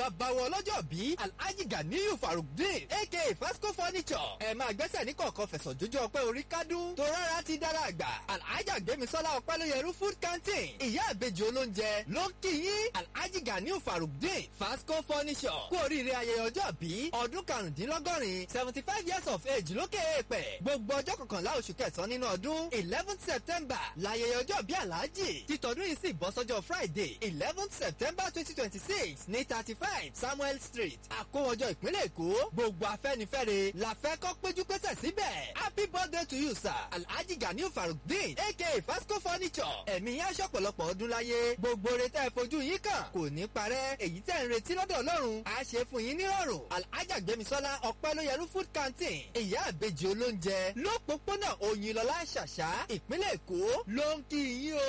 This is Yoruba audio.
bàbá wọn lọ́jọ́ bí alhaji ganiyu farukdin aka fasco furniture ẹ máa gbẹ́sẹ̀ ní kọ̀ọ̀kan fẹ̀sọ̀ jójó ọpẹ́ orí kádùn tó rárá ti dára àgbà alhaji gbémisọ́lá ọpẹ́lóyẹrú food canteen ìyá àbejì olóúnjẹ ló ń kí yín alhaji ganiyu farukdin fasco furniture kú oríire ayẹyẹ ọjọ́ bí ọdún karùndínlọ́gọ́rin seventy five years of age lókè èèpẹ̀ gbogbo ọjọ́ kọkànlá oṣù kẹsàn-án nínú ọdún eleven september láyẹyẹ ọjọ́ bí alhaji títọ́dún yìí sì bọ́ sọ́jọ́ friday eleven september twenty twenty six ní thirty five samuel street àkówọjọ ìpínlẹ̀ èkó gbogbo afẹ́nifẹ́re la fẹ́ kọ́ péjú pésẹ̀ síbẹ̀ happy birthday to you sir alhaji ganiu farukdin aka fasco furniture ẹ̀mí yẹn aṣọ pọ̀lọpọ̀ ọdún láyé gbogbo oore tẹ́ ẹ fojú yín kàn kò ní parẹ́ èyí tẹ́ ń retí lọ́dọ̀ ọlọ́run á ṣe fún yín nírọ̀rùn alhaja gbémisọ́lá ọpẹ́lóyẹrú food canteen ìyá àbejì olóúnjẹ lópòpónà òyìnlọ́lá ṣàṣà ìpínlẹ̀ èkó ló ń kí yín o.